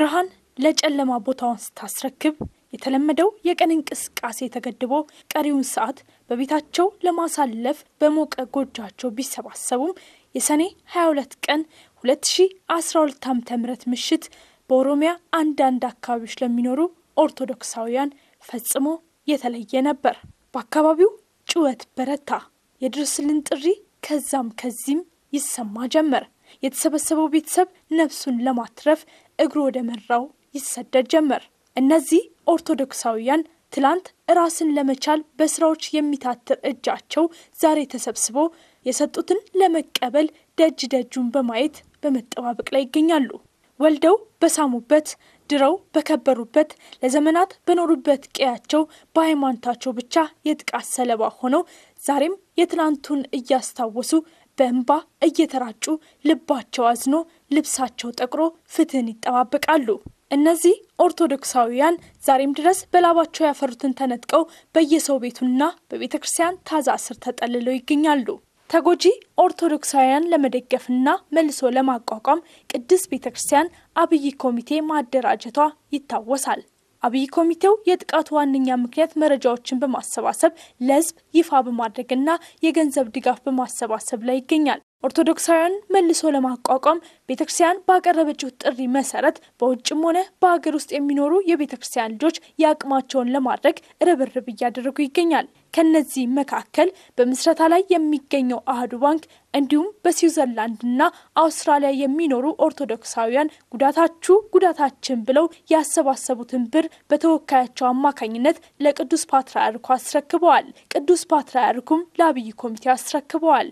ብርሃን ለጨለማ ቦታውን ስታስረክብ የተለመደው የቀን እንቅስቃሴ ተገድቦ ቀሪውን ሰዓት በቤታቸው ለማሳለፍ በሞቀ ጎጇቸው ቢሰባሰቡም የሰኔ 22 ቀን 2012 ዓ.ም ምሽት በኦሮሚያ አንዳንድ አካባቢዎች ለሚኖሩ ኦርቶዶክሳውያን ፈጽሞ የተለየ ነበር። በአካባቢው ጩኸት በረታ። የድረስልን ጥሪ ከዛም ከዚህም ይሰማ ጀመር። የተሰበሰበው ቤተሰብ ነፍሱን ለማትረፍ እግሩ ወደ መራው ይሰደድ ጀመር። እነዚህ ኦርቶዶክሳውያን ትላንት ራስን ለመቻል በስራዎች የሚታትር እጃቸው ዛሬ ተሰብስቦ የሰጡትን ለመቀበል ደጅ ደጁን በማየት በመጠባበቅ ላይ ይገኛሉ። ወልደው በሳሙበት ድረው በከበሩበት ለዘመናት በኖሩበት ቀያቸው በሃይማኖታቸው ብቻ የጥቃት ሰለባ ሆነው ዛሬም የትናንቱን እያስታወሱ በእንባ እየተራጩ ልባቸው አዝኖ ልብሳቸው ጠቅሮ ፍትህን ይጠባበቃሉ። እነዚህ ኦርቶዶክሳውያን ዛሬም ድረስ በላባቸው ያፈሩትን ተነጥቀው በየሰው ቤቱና በቤተ ክርስቲያን ታዛ ስር ተጠልለው ይገኛሉ። ተጎጂ ኦርቶዶክሳውያን ለመደገፍና መልሶ ለማቋቋም ቅድስት ቤተ ክርስቲያን አብይ ኮሚቴ ማደራጀቷ ይታወሳል። አብይ ኮሚቴው የጥቃቱ ዋነኛ ምክንያት መረጃዎችን በማሰባሰብ ለሕዝብ ይፋ በማድረግና የገንዘብ ድጋፍ በማሰባሰብ ላይ ይገኛል። ኦርቶዶክሳውያን መልሶ ለማቋቋም ቤተ ክርስቲያን ባቀረበችው ጥሪ መሰረት በውጭም ሆነ በሀገር ውስጥ የሚኖሩ የቤተ ክርስቲያን ልጆች የአቅማቸውን ለማድረግ ርብርብ እያደረጉ ይገኛል። ከነዚህ መካከል በምስረታ ላይ የሚገኘው አህዱ ባንክ እንዲሁም በስዊዘርላንድና አውስትራሊያ የሚኖሩ ኦርቶዶክሳውያን ጉዳታችሁ ጉዳታችን ብለው ያሰባሰቡትን ብር በተወካያቸው አማካኝነት ለቅዱስ ፓትርያርኩ አስረክበዋል። ቅዱስ ፓትርያርኩም ለአብይ ኮሚቴ አስረክበዋል።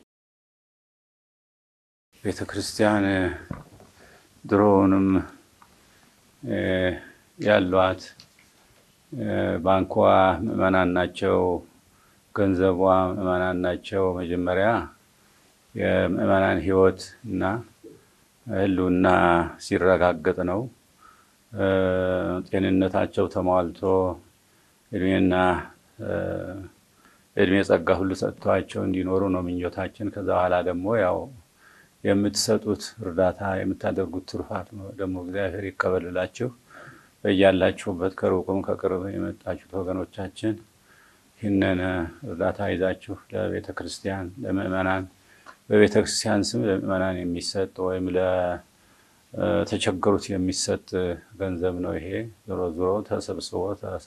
ቤተ ክርስቲያን ድሮውንም ያሏት ባንኳ ምዕመናን ናቸው። ገንዘቧ ምዕመናን ናቸው። መጀመሪያ የምዕመናን ሕይወት እና ሕልውና ሲረጋገጥ ነው። ጤንነታቸው ተሟልቶ እድሜና እድሜ ጸጋ ሁሉ ሰጥተዋቸው እንዲኖሩ ነው ምኞታችን። ከዛ በኋላ ደግሞ ያው የምትሰጡት እርዳታ የምታደርጉት ትሩፋት ደግሞ እግዚአብሔር ይቀበልላችሁ። በያላችሁበት ከሩቁም ከቅርብ የመጣችሁት ወገኖቻችን ይህንን እርዳታ ይዛችሁ ለቤተ ክርስቲያን ለምእመናን በቤተ ክርስቲያን ስም ለምእመናን የሚሰጥ ወይም ለተቸገሩት የሚሰጥ ገንዘብ ነው። ይሄ ዞሮ ዞሮ ተሰብስቦ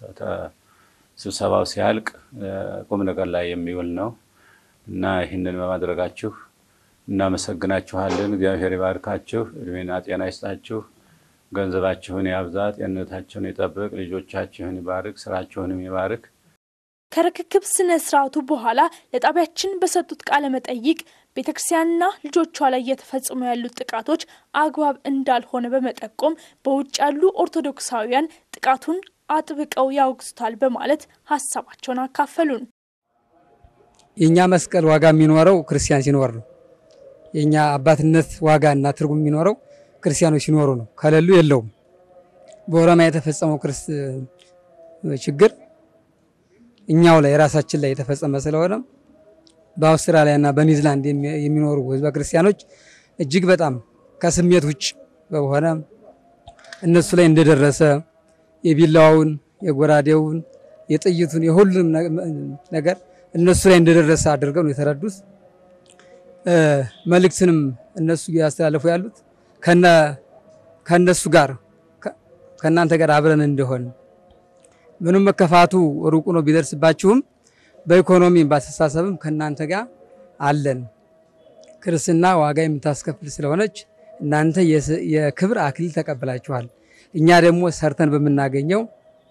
ስብሰባው ሲያልቅ ቁም ነገር ላይ የሚውል ነው እና ይህንን በማድረጋችሁ እናመሰግናችኋለን። እግዚአብሔር ይባርካችሁ፣ እድሜና ጤና ይስጣችሁ፣ ገንዘባችሁን ያብዛ፣ ጤንነታችሁን ይጠብቅ፣ ልጆቻችሁን ይባርክ፣ ስራችሁንም ይባርክ። ከርክክብ ስነ ስርዓቱ በኋላ ለጣቢያችን በሰጡት ቃለ መጠይቅ ቤተ ክርስቲያንና ልጆቿ ላይ እየተፈጸሙ ያሉት ጥቃቶች አግባብ እንዳልሆነ በመጠቆም በውጭ ያሉ ኦርቶዶክሳውያን ጥቃቱን አጥብቀው ያወግዙታል በማለት ሀሳባቸውን አካፈሉን። የእኛ መስቀል ዋጋ የሚኖረው ክርስቲያን ሲኖር ነው። የእኛ አባትነት ዋጋ እና ትርጉም የሚኖረው ክርስቲያኖች ሲኖሩ ነው። ከሌሉ የለውም። በኦሮሚያ የተፈጸመው ክርስ ችግር እኛው ላይ ራሳችን ላይ የተፈጸመ ስለሆነ በአውስትራሊያ እና በኒውዚላንድ የሚኖሩ ህዝበ ክርስቲያኖች እጅግ በጣም ከስሜት ውጭ በሆነ እነሱ ላይ እንደደረሰ የቢላዋውን፣ የጎራዴውን፣ የጥይቱን የሁሉም ነገር እነሱ ላይ እንደደረሰ አድርገው ነው የተረዱት። መልእክትንም እነሱ እያስተላለፉ ያሉት ከእነሱ ጋር ከእናንተ ጋር አብረን እንደሆን ምንም መከፋቱ ሩቁ ነው ቢደርስባችሁም በኢኮኖሚ ባስተሳሰብም ከእናንተ ጋር አለን። ክርስትና ዋጋ የምታስከፍል ስለሆነች እናንተ የክብር አክሊል ተቀብላችኋል። እኛ ደግሞ ሰርተን በምናገኘው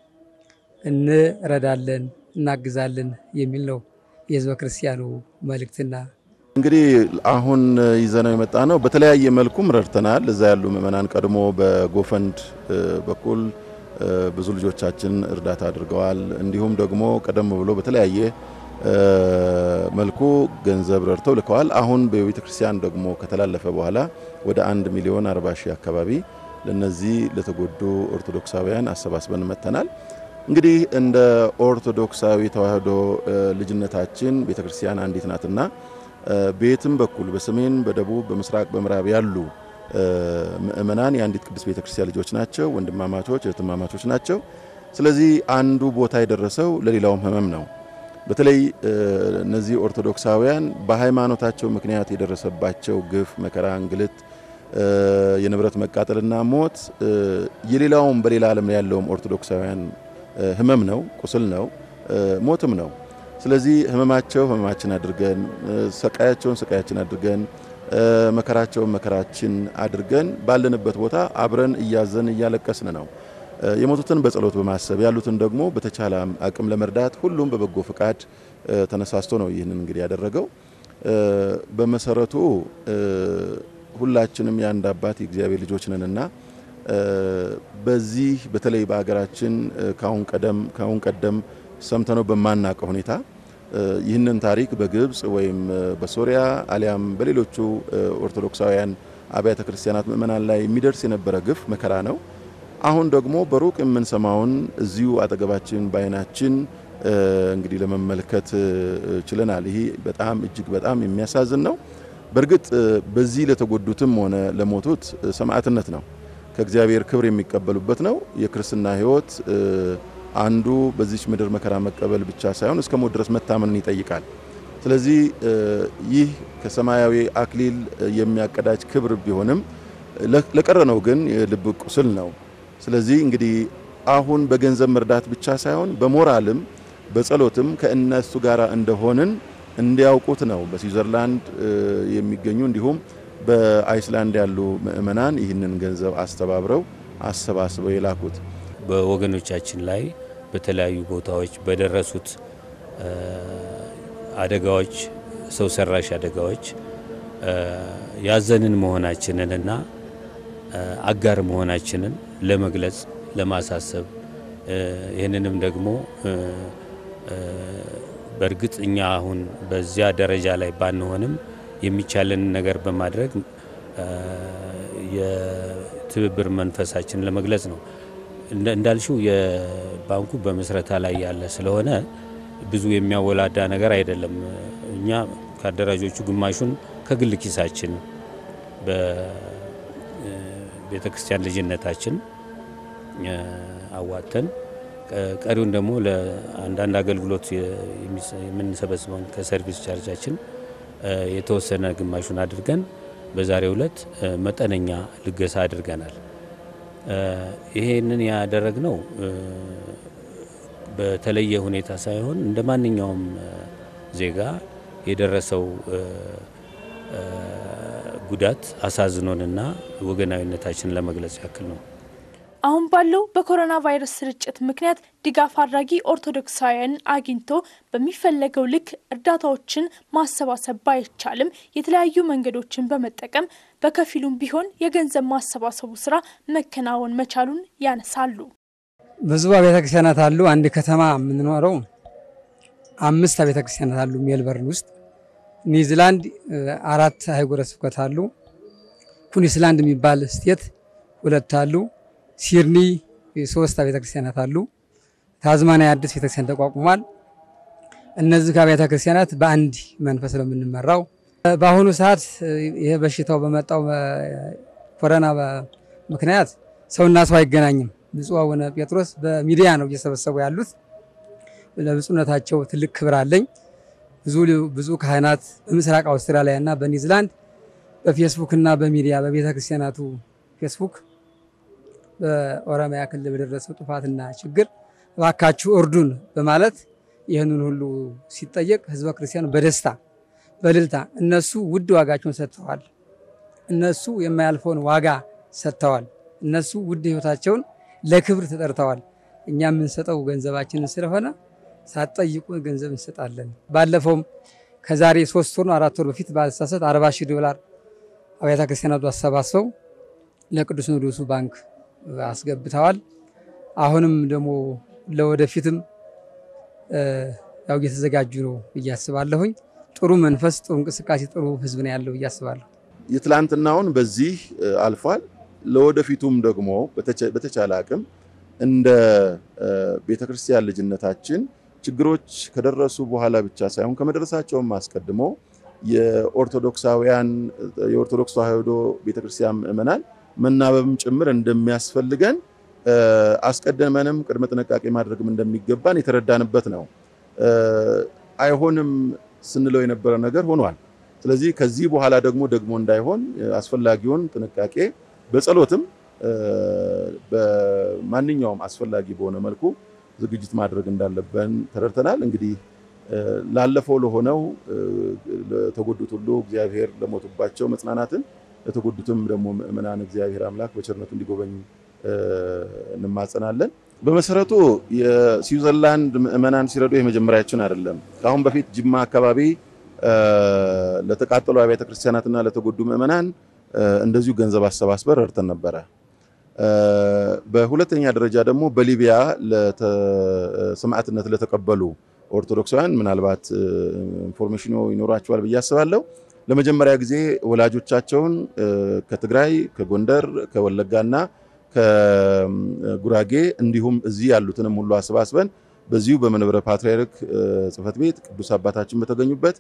እንረዳለን፣ እናግዛለን የሚል ነው የህዝበ ክርስቲያኑ መልእክትና እንግዲህ አሁን ይዘነው የመጣ ነው። በተለያየ መልኩም ረድተናል። እዛ ያሉ ምዕመናን ቀድሞ በጎፈንድ በኩል ብዙ ልጆቻችን እርዳታ አድርገዋል። እንዲሁም ደግሞ ቀደም ብሎ በተለያየ መልኩ ገንዘብ ረድተው ልከዋል። አሁን በቤተ ክርስቲያን ደግሞ ከተላለፈ በኋላ ወደ አንድ ሚሊዮን አርባ ሺህ አካባቢ ለነዚህ ለተጎዱ ኦርቶዶክሳውያን አሰባስበን መጥተናል። እንግዲህ እንደ ኦርቶዶክሳዊ ተዋህዶ ልጅነታችን ቤተ ክርስቲያን አንዲት ናትና በየትም በኩል በሰሜን፣ በደቡብ፣ በምስራቅ፣ በምዕራብ ያሉ ምእመናን የአንዲት ቅድስት ቤተክርስቲያን ልጆች ናቸው፣ ወንድማማቾች እህትማማቾች ናቸው። ስለዚህ አንዱ ቦታ የደረሰው ለሌላውም ህመም ነው። በተለይ እነዚህ ኦርቶዶክሳውያን በሃይማኖታቸው ምክንያት የደረሰባቸው ግፍ፣ መከራ፣ እንግልት፣ የንብረት መቃጠልና ሞት የሌላውም በሌላ ዓለም ያለውም ኦርቶዶክሳውያን ህመም ነው፣ ቁስል ነው፣ ሞትም ነው። ስለዚህ ህመማቸው ህመማችን አድርገን ሰቃያቸውን ሰቃያችን አድርገን መከራቸውን መከራችን አድርገን ባለንበት ቦታ አብረን እያዘን እያለቀስን ነው። የሞቱትን በጸሎት በማሰብ ያሉትን ደግሞ በተቻለ አቅም ለመርዳት ሁሉም በበጎ ፍቃድ ተነሳስቶ ነው ይህንን እንግዲህ ያደረገው። በመሰረቱ ሁላችንም የአንድ አባት የእግዚአብሔር ልጆች ነንና በዚህ በተለይ በሀገራችን ካሁን ቀደም ካሁን ቀደም ሰምተነው በማናውቀው ሁኔታ ይህንን ታሪክ በግብጽ ወይም በሶሪያ አሊያም በሌሎቹ ኦርቶዶክሳውያን አብያተ ክርስቲያናት ምእመናን ላይ የሚደርስ የነበረ ግፍ መከራ ነው። አሁን ደግሞ በሩቅ የምንሰማውን እዚሁ አጠገባችን በዓይናችን እንግዲህ ለመመልከት ችለናል። ይሄ በጣም እጅግ በጣም የሚያሳዝን ነው። በእርግጥ በዚህ ለተጎዱትም ሆነ ለሞቱት ሰማዕትነት ነው፣ ከእግዚአብሔር ክብር የሚቀበሉበት ነው። የክርስትና ሕይወት አንዱ በዚች ምድር መከራ መቀበል ብቻ ሳይሆን እስከ ሞት ድረስ መታመንን ይጠይቃል። ስለዚህ ይህ ከሰማያዊ አክሊል የሚያቀዳጅ ክብር ቢሆንም ለቀረነው ግን የልብ ቁስል ነው። ስለዚህ እንግዲህ አሁን በገንዘብ መርዳት ብቻ ሳይሆን በሞራልም በጸሎትም ከእነሱ ጋር እንደሆንን እንዲያውቁት ነው። በስዊዘርላንድ የሚገኙ እንዲሁም በአይስላንድ ያሉ ምእመናን ይህንን ገንዘብ አስተባብረው አሰባስበው የላኩት በወገኖቻችን ላይ በተለያዩ ቦታዎች በደረሱት አደጋዎች፣ ሰው ሰራሽ አደጋዎች ያዘንን መሆናችንን እና አጋር መሆናችንን ለመግለጽ ለማሳሰብ ይህንንም ደግሞ በእርግጥ እኛ አሁን በዚያ ደረጃ ላይ ባንሆንም የሚቻለንን ነገር በማድረግ የትብብር መንፈሳችንን ለመግለጽ ነው። እንዳልሽው የባንኩ በምስረታ ላይ ያለ ስለሆነ ብዙ የሚያወላዳ ነገር አይደለም። እኛ ከአደራጆቹ ግማሹን ከግል ኪሳችን በቤተ ክርስቲያን ልጅነታችን አዋተን ቀሪውን ደግሞ ለአንዳንድ አገልግሎት የምንሰበስበውን ከሰርቪስ ቻርጃችን የተወሰነ ግማሹን አድርገን በዛሬው ዕለት መጠነኛ ልገሳ አድርገናል። ይሄንን ያደረግነው በተለየ ሁኔታ ሳይሆን እንደ ማንኛውም ዜጋ የደረሰው ጉዳት አሳዝኖንና ወገናዊነታችንን ለመግለጽ ያክል ነው። አሁን ባለው በኮሮና ቫይረስ ስርጭት ምክንያት ድጋፍ አድራጊ ኦርቶዶክሳውያን አግኝቶ በሚፈለገው ልክ እርዳታዎችን ማሰባሰብ ባይቻልም የተለያዩ መንገዶችን በመጠቀም በከፊሉም ቢሆን የገንዘብ ማሰባሰቡ ስራ መከናወን መቻሉን ያነሳሉ። ብዙ አብያተ ክርስቲያናት አሉ። አንድ ከተማ የምንኖረው አምስት አብያተ ክርስቲያናት አሉ። ሜልበርን ውስጥ ኒውዚላንድ አራት አህጉረ ስብከት አሉ። ኩኒስላንድ የሚባል ስቴት ሁለት አሉ። ሲድኒ ሶስት አብያተ ክርስቲያናት አሉ። ታዝማኒያ አዲስ ቤተክርስቲያን ተቋቁሟል። እነዚህ ከአብያተ ክርስቲያናት በአንድ መንፈስ ነው የምንመራው። በአሁኑ ሰዓት ይሄ በሽታው በመጣው ኮሮና ምክንያት ሰውና ሰው አይገናኝም። ብፁዕ አቡነ ጴጥሮስ በሚዲያ ነው እየሰበሰቡ ያሉት። ለብፁዕነታቸው ትልቅ ክብር አለኝ። ብዙ ብዙ ካህናት በምስራቅ አውስትራሊያ እና በኒውዚላንድ በፌስቡክ እና በሚዲያ በቤተ ክርስቲያናቱ ፌስቡክ በኦሮሚያ ክልል በደረሰው ጥፋትና ችግር እባካችሁ እርዱን በማለት ይህንን ሁሉ ሲጠየቅ ህዝበ ክርስቲያኑ በደስታ በልልታ እነሱ ውድ ዋጋቸውን ሰጥተዋል። እነሱ የማያልፈውን ዋጋ ሰጥተዋል። እነሱ ውድ ህይወታቸውን ለክብር ተጠርተዋል። እኛ የምንሰጠው ገንዘባችንን ስለሆነ ሳትጠይቁ ገንዘብ እንሰጣለን። ባለፈውም ከዛሬ ሶስት ወር ነው አራት ወር በፊት ባልሳሳት አርባ ሺህ ዶላር አብያተ ክርስቲያናቱ አሰባስበው ለቅዱስ ሲኖዶሱ ባንክ አስገብተዋል። አሁንም ደግሞ ለወደፊትም ያው እየተዘጋጁ ነው ብዬ አስባለሁኝ። ጥሩ መንፈስ፣ ጥሩ እንቅስቃሴ፣ ጥሩ ህዝብ ነው ያለው ብዬ አስባለሁ። የትላንትናውን በዚህ አልፏል። ለወደፊቱም ደግሞ በተቻለ አቅም እንደ ቤተክርስቲያን ልጅነታችን ችግሮች ከደረሱ በኋላ ብቻ ሳይሆን ከመድረሳቸውም አስቀድሞ የኦርቶዶክሳውያን የኦርቶዶክስ ተዋሕዶ ቤተክርስቲያን ምዕመናን መናበብም ጭምር እንደሚያስፈልገን አስቀድመንም ቅድመ ጥንቃቄ ማድረግም እንደሚገባን የተረዳንበት ነው። አይሆንም ስንለው የነበረ ነገር ሆኗል። ስለዚህ ከዚህ በኋላ ደግሞ ደግሞ እንዳይሆን አስፈላጊውን ጥንቃቄ በጸሎትም በማንኛውም አስፈላጊ በሆነ መልኩ ዝግጅት ማድረግ እንዳለብን ተረድተናል። እንግዲህ ላለፈው ለሆነው ለተጎዱት ሁሉ እግዚአብሔር ለሞቱባቸው መጽናናትን ለተጎዱትም ደግሞ ምዕመናን እግዚአብሔር አምላክ በቸርነቱ እንዲጎበኝ እንማጸናለን። በመሰረቱ የስዊዘርላንድ ምዕመናን ሲረዱ የመጀመሪያችን አይደለም። ከአሁን በፊት ጅማ አካባቢ ለተቃጠሉ አብያተ ክርስቲያናትና ለተጎዱ ምዕመናን እንደዚሁ ገንዘብ አሰባስበን ረድተን ነበረ። በሁለተኛ ደረጃ ደግሞ በሊቢያ ሰማዕትነት ለተቀበሉ ኦርቶዶክሳውያን ምናልባት ኢንፎርሜሽኑ ይኖራቸዋል ብዬ አስባለሁ። ለመጀመሪያ ጊዜ ወላጆቻቸውን ከትግራይ፣ ከጎንደር፣ ከወለጋና ከጉራጌ እንዲሁም እዚህ ያሉትንም ሁሉ አሰባስበን በዚሁ በመንበረ ፓትርያርክ ጽሕፈት ቤት ቅዱስ አባታችን በተገኙበት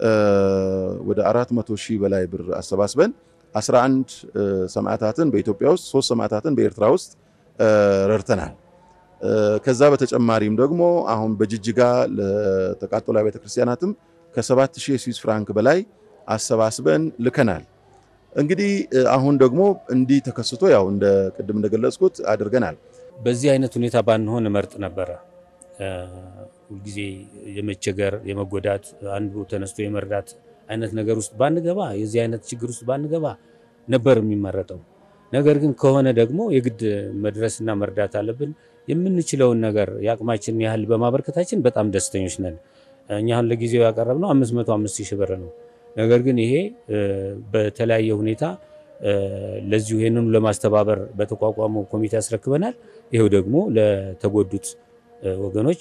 ወደ 400 ሺህ በላይ ብር አሰባስበን 11 ሰማዕታትን በኢትዮጵያ ውስጥ ሶስት ሰማዕታትን በኤርትራ ውስጥ ረድተናል። ከዛ በተጨማሪም ደግሞ አሁን በጅጅጋ ለተቃጠሉ ቤተ ክርስቲያናትም ከ7000 የስዊስ ፍራንክ በላይ አሰባስበን ልከናል። እንግዲህ አሁን ደግሞ እንዲህ ተከስቶ ያው እንደ ቅድም እንደገለጽኩት አድርገናል። በዚህ አይነት ሁኔታ ባንሆን እመርጥ ነበረ። ሁልጊዜ የመቸገር የመጎዳት አንዱ ተነስቶ የመርዳት አይነት ነገር ውስጥ ባንገባ የዚህ አይነት ችግር ውስጥ ባንገባ ነበር የሚመረጠው። ነገር ግን ከሆነ ደግሞ የግድ መድረስና መርዳት አለብን። የምንችለውን ነገር የአቅማችንን ያህል በማበርከታችን በጣም ደስተኞች ነን። እኛ አሁን ለጊዜው ያቀረብነው አምስት መቶ አምስት ሺህ ብር ነው። ነገር ግን ይሄ በተለያየ ሁኔታ ለዚሁ ይህንኑ ለማስተባበር በተቋቋመው ኮሚቴ ያስረክበናል። ይኸው ደግሞ ለተጎዱት ወገኖች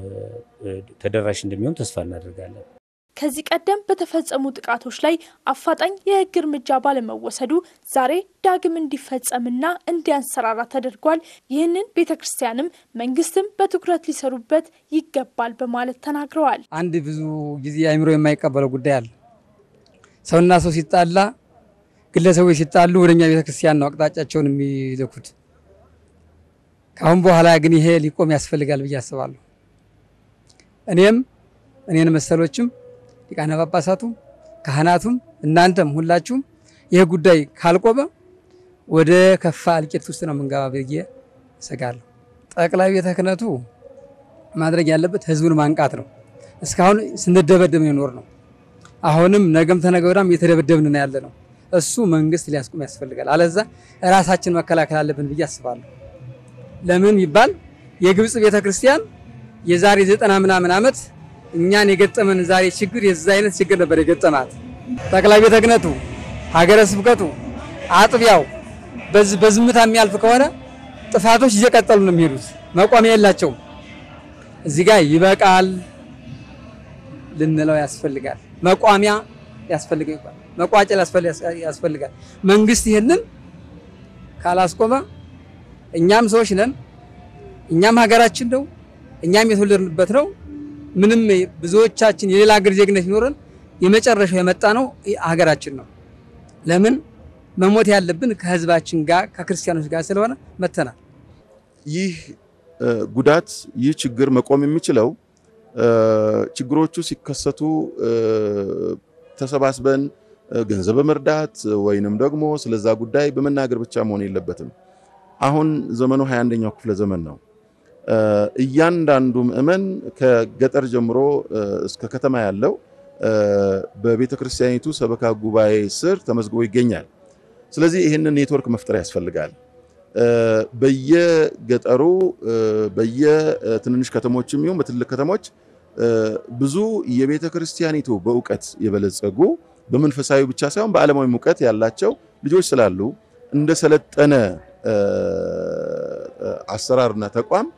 ተደራሽ እንደሚሆን ተስፋ እናደርጋለን። ከዚህ ቀደም በተፈጸሙ ጥቃቶች ላይ አፋጣኝ የሕግ እርምጃ ባለመወሰዱ ዛሬ ዳግም እንዲፈጸምና እንዲያንሰራራ ተደርጓል። ይህንን ቤተ ክርስቲያንም መንግስትም በትኩረት ሊሰሩበት ይገባል በማለት ተናግረዋል። አንድ ብዙ ጊዜ አይምሮ የማይቀበለው ጉዳይ አለ። ሰውና ሰው ሲጣላ፣ ግለሰቦች ሲጣሉ ወደኛ ቤተ ክርስቲያን ነው አቅጣጫቸውን የሚልኩት። ከአሁን በኋላ ግን ይሄ ሊቆም ያስፈልጋል ብዬ አስባለሁ። እኔም እኔን መሰሎችም ሊቃነ ጳጳሳቱም ካህናቱም እናንተም ሁላችሁም ይህ ጉዳይ ካልቆመ ወደ ከፋ እልቂት ውስጥ ነው የምንገባ ብዬ እሰጋለሁ። ጠቅላይ ቤተ ክህነቱ ማድረግ ያለበት ህዝቡን ማንቃት ነው። እስካሁን ስንደበደብ የኖር ነው። አሁንም ነገም ተነገ ወዲያም እየተደበደብን ነው ያለ ነው። እሱ መንግስት ሊያስቆም ያስፈልጋል። አለዛ ራሳችን መከላከል አለብን ብዬ አስባለሁ። ለምን ይባል የግብፅ ቤተ ክርስቲያን የዛሬ ዘጠና ምናምን ዓመት እኛን የገጠመን ዛሬ ችግር የዛ አይነት ችግር ነበር የገጠማት። ጠቅላይ ቤተ ክህነቱ፣ ሀገረ ስብከቱ፣ አጥቢያው በዚህ በዝምታ የሚያልፍ ከሆነ ጥፋቶች እየቀጠሉ ነው የሚሄዱት። መቋሚያ የላቸውም። እዚህ ጋር ይበቃል ልንለው ያስፈልጋል። መቋሚያ ያስፈልጋል። መቋጨል ያስፈልጋል። መንግስት ይህንን ካላስቆመ እኛም ሰዎች ነን፣ እኛም ሀገራችን ነው፣ እኛም የተወለድንበት ነው። ምንም ብዙዎቻችን የሌላ ሀገር ዜግነት ይኖረን የመጨረሻው የመጣ ነው ሀገራችን ነው። ለምን መሞት ያለብን ከህዝባችን ጋር ከክርስቲያኖች ጋር ስለሆነ መተናል። ይህ ጉዳት ይህ ችግር መቆም የሚችለው ችግሮቹ ሲከሰቱ ተሰባስበን ገንዘብ በመርዳት ወይንም ደግሞ ስለዛ ጉዳይ በመናገር ብቻ መሆን የለበትም። አሁን ዘመኑ 21ኛው ክፍለ ዘመን ነው። እያንዳንዱ ምዕመን ከገጠር ጀምሮ እስከ ከተማ ያለው በቤተ ክርስቲያኒቱ ሰበካ ጉባኤ ስር ተመዝግቦ ይገኛል። ስለዚህ ይህንን ኔትወርክ መፍጠር ያስፈልጋል። በየገጠሩ በየትንንሽ ከተሞችም ይሁን በትልቅ ከተሞች ብዙ የቤተ ክርስቲያኒቱ በእውቀት የበለጸጉ በመንፈሳዊ ብቻ ሳይሆን በዓለማዊ እውቀት ያላቸው ልጆች ስላሉ እንደ ሰለጠነ አሰራርና ተቋም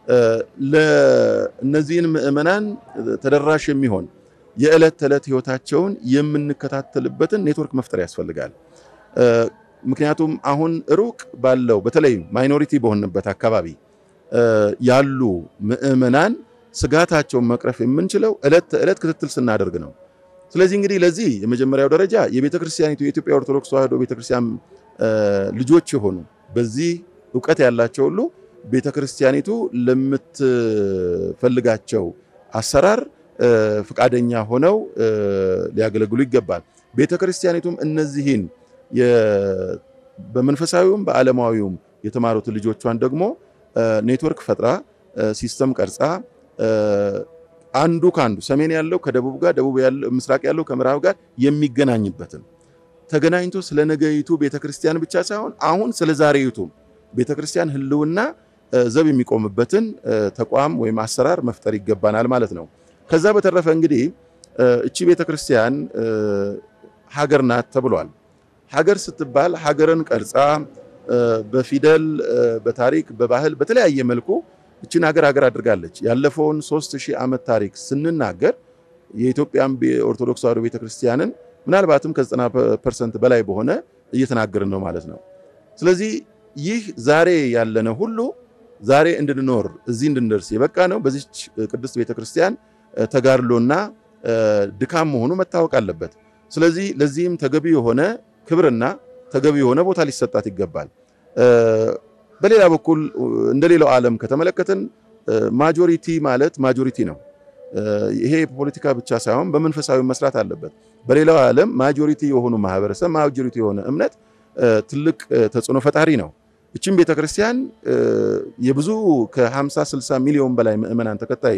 ለእነዚህን ምዕመናን ተደራሽ የሚሆን የዕለት ተዕለት ህይወታቸውን የምንከታተልበትን ኔትወርክ መፍጠር ያስፈልጋል። ምክንያቱም አሁን ሩቅ ባለው በተለይ ማይኖሪቲ በሆንበት አካባቢ ያሉ ምዕመናን ስጋታቸውን መቅረፍ የምንችለው ዕለት ተዕለት ክትትል ስናደርግ ነው። ስለዚህ እንግዲህ ለዚህ የመጀመሪያው ደረጃ የቤተ ክርስቲያኒቱ የኢትዮጵያ ኦርቶዶክስ ተዋሕዶ ቤተ ክርስቲያን ልጆች የሆኑ በዚህ እውቀት ያላቸው ሁሉ ቤተ ክርስቲያኒቱ ለምትፈልጋቸው አሰራር ፈቃደኛ ሆነው ሊያገለግሉ ይገባል። ቤተ ክርስቲያኒቱም እነዚህን በመንፈሳዊውም በዓለማዊውም የተማሩትን ልጆቿን ደግሞ ኔትወርክ ፈጥራ ሲስተም ቀርጻ አንዱ ከአንዱ ሰሜን ያለው ከደቡብ ጋር ደቡብ ያለው ምስራቅ ያለው ከምዕራብ ጋር የሚገናኝበትን ተገናኝቶ ስለ ነገይቱ ቤተክርስቲያን ብቻ ሳይሆን አሁን ስለ ዛሬይቱ ቤተክርስቲያን ሕልውና ዘብ የሚቆምበትን ተቋም ወይም አሰራር መፍጠር ይገባናል ማለት ነው። ከዛ በተረፈ እንግዲህ እቺ ቤተክርስቲያን ሀገር ናት ተብሏል። ሀገር ስትባል ሀገርን ቀርጻ በፊደል በታሪክ በባህል በተለያየ መልኩ እችን ሀገር ሀገር አድርጋለች። ያለፈውን ሦስት ሺህ ዓመት ታሪክ ስንናገር የኢትዮጵያን ኦርቶዶክስ ተዋሕዶ ቤተክርስቲያንን ምናልባትም ከዘጠና ፐርሰንት በላይ በሆነ እየተናገርን ነው ማለት ነው። ስለዚህ ይህ ዛሬ ያለነ ሁሉ ዛሬ እንድንኖር እዚህ እንድንደርስ የበቃ ነው በዚች ቅድስት ቤተክርስቲያን ተጋድሎና ድካም መሆኑ መታወቅ አለበት። ስለዚህ ለዚህም ተገቢ የሆነ ክብርና ተገቢ የሆነ ቦታ ሊሰጣት ይገባል። በሌላ በኩል እንደሌላው ዓለም ከተመለከትን ማጆሪቲ ማለት ማጆሪቲ ነው። ይሄ ፖለቲካ ብቻ ሳይሆን በመንፈሳዊ መስራት አለበት። በሌላው ዓለም ማጆሪቲ የሆኑ ማህበረሰብ፣ ማጆሪቲ የሆነ እምነት ትልቅ ተጽዕኖ ፈጣሪ ነው። እችም ቤተክርስቲያን የብዙ ከ50 60 ሚሊዮን በላይ ምዕመናን ተከታይ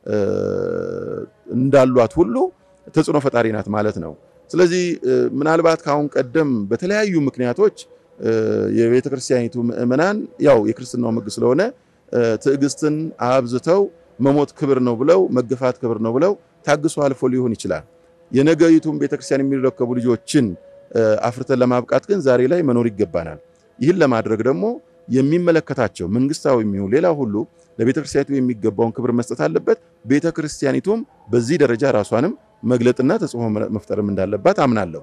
እንዳሏት ሁሉ ተጽዕኖ ፈጣሪ ናት ማለት ነው። ስለዚህ ምናልባት ከአሁን ቀደም በተለያዩ ምክንያቶች የቤተ ክርስቲያኒቱ ምዕመናን ያው የክርስትናው ሕግ ስለሆነ ትዕግስትን አብዝተው መሞት ክብር ነው ብለው መገፋት ክብር ነው ብለው ታግሶ አልፎ ሊሆን ይችላል። የነገይቱን ቤተክርስቲያን የሚረከቡ ልጆችን አፍርተን ለማብቃት ግን ዛሬ ላይ መኖር ይገባናል። ይህን ለማድረግ ደግሞ የሚመለከታቸው መንግስታዊ የሚሆን ሌላ ሁሉ ለቤተክርስቲያኒቱ የሚገባውን ክብር መስጠት አለበት። ቤተክርስቲያኒቱም በዚህ ደረጃ ራሷንም መግለጥና ተጽዕኖ መፍጠርም እንዳለባት አምናለሁ።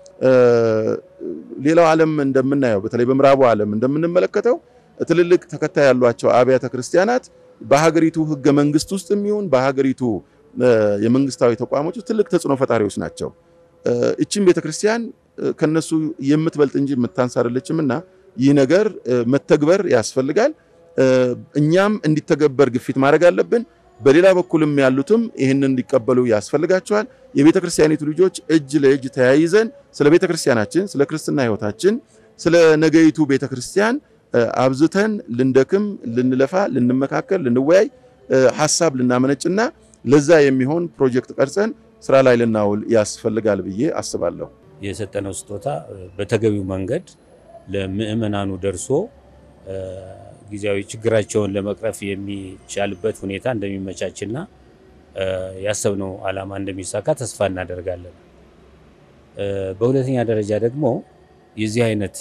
ሌላው ዓለም እንደምናየው በተለይ በምዕራቡ ዓለም እንደምንመለከተው ትልልቅ ተከታይ ያሏቸው አብያተ ክርስቲያናት በሀገሪቱ ህገ መንግስት ውስጥ የሚሆን በሀገሪቱ የመንግስታዊ ተቋሞች ውስጥ ትልቅ ተጽዕኖ ፈጣሪዎች ናቸው። እቺም ቤተክርስቲያን ከነሱ የምትበልጥ እንጂ የምታንስ አይደለችም እና ይህ ነገር መተግበር ያስፈልጋል። እኛም እንዲተገበር ግፊት ማድረግ አለብን። በሌላ በኩልም ያሉትም ይህንን እንዲቀበሉ ያስፈልጋቸዋል። የቤተ ክርስቲያኒቱ ልጆች እጅ ለእጅ ተያይዘን ስለ ቤተ ክርስቲያናችን፣ ስለ ክርስትና ህይወታችን፣ ስለ ነገይቱ ቤተ ክርስቲያን አብዝተን ልንደክም፣ ልንለፋ፣ ልንመካከል፣ ልንወያይ ሀሳብ ልናመነጭና ለዛ የሚሆን ፕሮጀክት ቀርጸን ስራ ላይ ልናውል ያስፈልጋል ብዬ አስባለሁ። የሰጠነው ስጦታ በተገቢው መንገድ ለምዕመናኑ ደርሶ ጊዜያዊ ችግራቸውን ለመቅረፍ የሚቻልበት ሁኔታ እንደሚመቻችና ያሰብነው ዓላማ እንደሚሳካ ተስፋ እናደርጋለን። በሁለተኛ ደረጃ ደግሞ የዚህ አይነት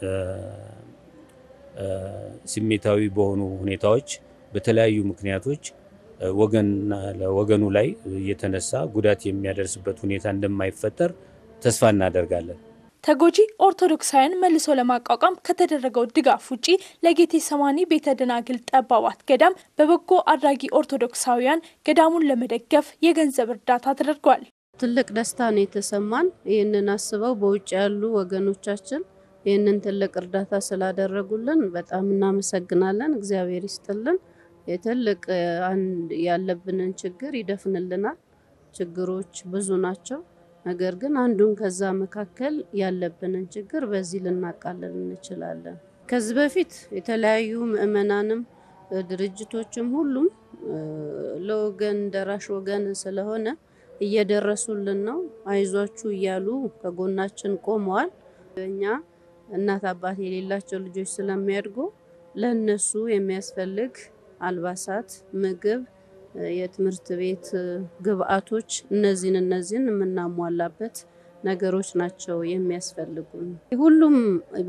ስሜታዊ በሆኑ ሁኔታዎች በተለያዩ ምክንያቶች ወገንና ለወገኑ ላይ የተነሳ ጉዳት የሚያደርስበት ሁኔታ እንደማይፈጠር ተስፋ እናደርጋለን። ተጎጂ ኦርቶዶክሳውያን መልሶ ለማቋቋም ከተደረገው ድጋፍ ውጪ ለጌቴ ሰማኒ ቤተ ደናግል ጠባባት ገዳም በበጎ አድራጊ ኦርቶዶክሳውያን ገዳሙን ለመደገፍ የገንዘብ እርዳታ ተደርጓል። ትልቅ ደስታ ነው የተሰማን። ይህንን አስበው በውጭ ያሉ ወገኖቻችን ይህንን ትልቅ እርዳታ ስላደረጉልን በጣም እናመሰግናለን። እግዚአብሔር ይስጥልን። የትልቅ አንድ ያለብንን ችግር ይደፍንልናል። ችግሮች ብዙ ናቸው። ነገር ግን አንዱን ከዛ መካከል ያለብንን ችግር በዚህ ልናቃልል እንችላለን። ከዚህ በፊት የተለያዩ ምዕመናንም ድርጅቶችም ሁሉም ለወገን ደራሽ ወገን ስለሆነ እየደረሱልን ነው። አይዟችሁ እያሉ ከጎናችን ቆመዋል። እኛ እናት አባት የሌላቸው ልጆች ስለሚያድጉ ለእነሱ የሚያስፈልግ አልባሳት፣ ምግብ የትምህርት ቤት ግብአቶች እነዚህን እነዚህን የምናሟላበት ነገሮች ናቸው የሚያስፈልጉን። ሁሉም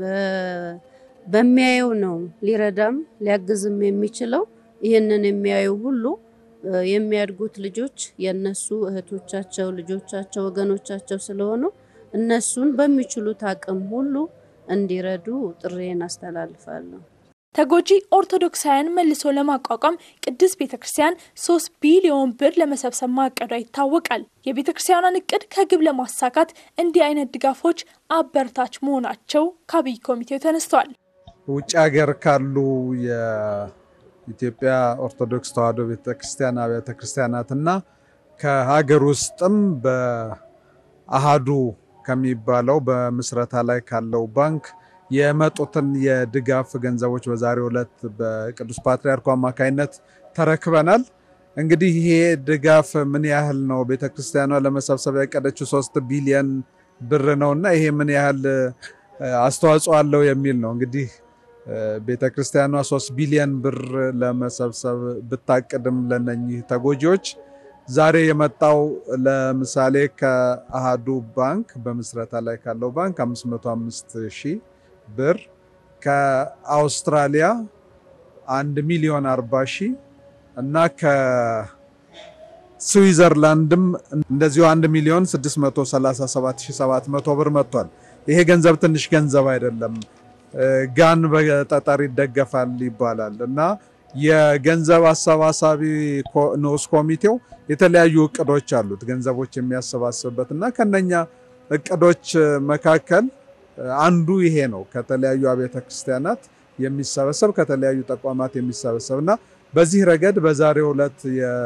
በሚያየው ነው ሊረዳም ሊያግዝም የሚችለው። ይህንን የሚያዩ ሁሉ የሚያድጉት ልጆች የእነሱ እህቶቻቸው፣ ልጆቻቸው፣ ወገኖቻቸው ስለሆኑ እነሱን በሚችሉት አቅም ሁሉ እንዲረዱ ጥሬን አስተላልፋለሁ። ተጎጂ ኦርቶዶክሳውያን መልሶ ለማቋቋም ቅድስት ቤተ ክርስቲያን ሶስት ቢሊዮን ብር ለመሰብሰብ ማቀዷ ይታወቃል። የቤተ ክርስቲያኗን እቅድ ከግብ ለማሳካት እንዲህ አይነት ድጋፎች አበረታች መሆናቸው ከአብይ ኮሚቴው ተነስተዋል። ውጭ ሀገር ካሉ የኢትዮጵያ ኦርቶዶክስ ተዋሕዶ ቤተ ክርስቲያን አብያተ ክርስቲያናትና ከሀገር ውስጥም በአሃዱ ከሚባለው በምስረታ ላይ ካለው ባንክ የመጡትን የድጋፍ ገንዘቦች በዛሬው ዕለት በቅዱስ ፓትርያርኩ አማካይነት ተረክበናል። እንግዲህ ይሄ ድጋፍ ምን ያህል ነው? ቤተክርስቲያኗ ለመሰብሰብ ያቀደችው ሶስት ቢሊየን ብር ነው እና ይሄ ምን ያህል አስተዋጽኦ አለው የሚል ነው። እንግዲህ ቤተክርስቲያኗ ሶስት ቢሊየን ብር ለመሰብሰብ ብታቅድም ለነኚህ ተጎጂዎች ዛሬ የመጣው ለምሳሌ ከአሃዱ ባንክ በምስረታ ላይ ካለው ባንክ 505 ሺህ ብር ከአውስትራሊያ 1 ሚሊዮን 40 ሺህ እና ከስዊዘርላንድም እንደዚሁ 1 ሚሊዮን 637700 ብር መጥቷል። ይሄ ገንዘብ ትንሽ ገንዘብ አይደለም። ጋን በጠጠር ይደገፋል ይባላል እና የገንዘብ አሰባሳቢ ንዑስ ኮሚቴው የተለያዩ እቅዶች አሉት ገንዘቦች የሚያሰባስብበት እና ከነኛ እቅዶች መካከል አንዱ ይሄ ነው። ከተለያዩ አብያተ ክርስቲያናት የሚሰበሰብ ከተለያዩ ተቋማት የሚሰበሰብ እና በዚህ ረገድ በዛሬው ዕለት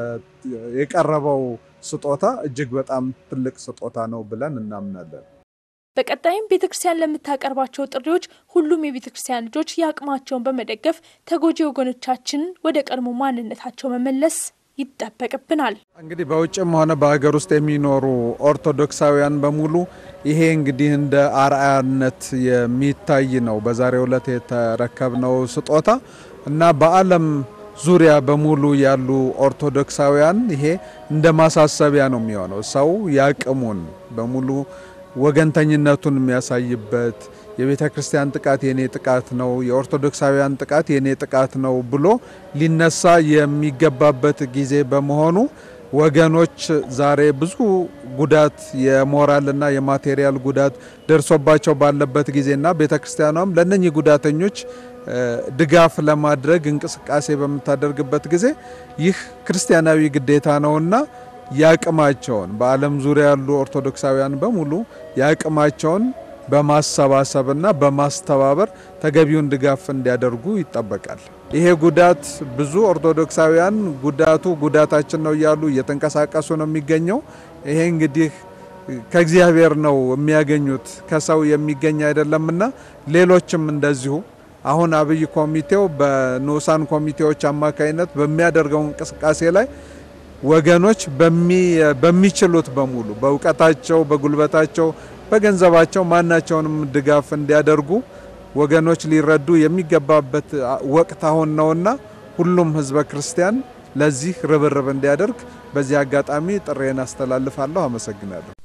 የቀረበው ስጦታ እጅግ በጣም ትልቅ ስጦታ ነው ብለን እናምናለን። በቀጣይም ቤተ ክርስቲያን ለምታቀርባቸው ጥሪዎች ሁሉም የቤተ ክርስቲያን ልጆች የአቅማቸውን በመደገፍ ተጎጂ ወገኖቻችንን ወደ ቀድሞ ማንነታቸው መመለስ ይጠበቅብናል። እንግዲህ በውጭም ሆነ በሀገር ውስጥ የሚኖሩ ኦርቶዶክሳውያን በሙሉ ይሄ እንግዲህ እንደ አርአያነት የሚታይ ነው። በዛሬው ዕለት የተረከብነው ስጦታ እና በዓለም ዙሪያ በሙሉ ያሉ ኦርቶዶክሳውያን ይሄ እንደ ማሳሰቢያ ነው የሚሆነው። ሰው ያቅሙን በሙሉ ወገንተኝነቱን የሚያሳይበት የቤተ ክርስቲያን ጥቃት የኔ ጥቃት ነው፣ የኦርቶዶክሳውያን ጥቃት የኔ ጥቃት ነው ብሎ ሊነሳ የሚገባበት ጊዜ በመሆኑ ወገኖች ዛሬ ብዙ ጉዳት የሞራልና የማቴሪያል ጉዳት ደርሶባቸው ባለበት ጊዜና ቤተ ክርስቲያኗም ለእነኚህ ጉዳተኞች ድጋፍ ለማድረግ እንቅስቃሴ በምታደርግበት ጊዜ ይህ ክርስቲያናዊ ግዴታ ነውና የአቅማቸውን በዓለም ዙሪያ ያሉ ኦርቶዶክሳውያን በሙሉ የአቅማቸውን በማሰባሰብና በማስተባበር ተገቢውን ድጋፍ እንዲያደርጉ ይጠበቃል። ይሄ ጉዳት ብዙ ኦርቶዶክሳውያን ጉዳቱ ጉዳታችን ነው እያሉ እየተንቀሳቀሱ ነው የሚገኘው። ይሄ እንግዲህ ከእግዚአብሔር ነው የሚያገኙት ከሰው የሚገኝ አይደለምና ሌሎችም እንደዚሁ አሁን አብይ ኮሚቴው በንዑሳን ኮሚቴዎች አማካይነት በሚያደርገው እንቅስቃሴ ላይ ወገኖች በሚችሉት በሙሉ በእውቀታቸው፣ በጉልበታቸው፣ በገንዘባቸው ማናቸውንም ድጋፍ እንዲያደርጉ ወገኖች ሊረዱ የሚገባበት ወቅት አሁን ነውና ሁሉም ሕዝበ ክርስቲያን ለዚህ ርብርብ እንዲያደርግ በዚህ አጋጣሚ ጥሬን አስተላልፋለሁ። አመሰግናለሁ።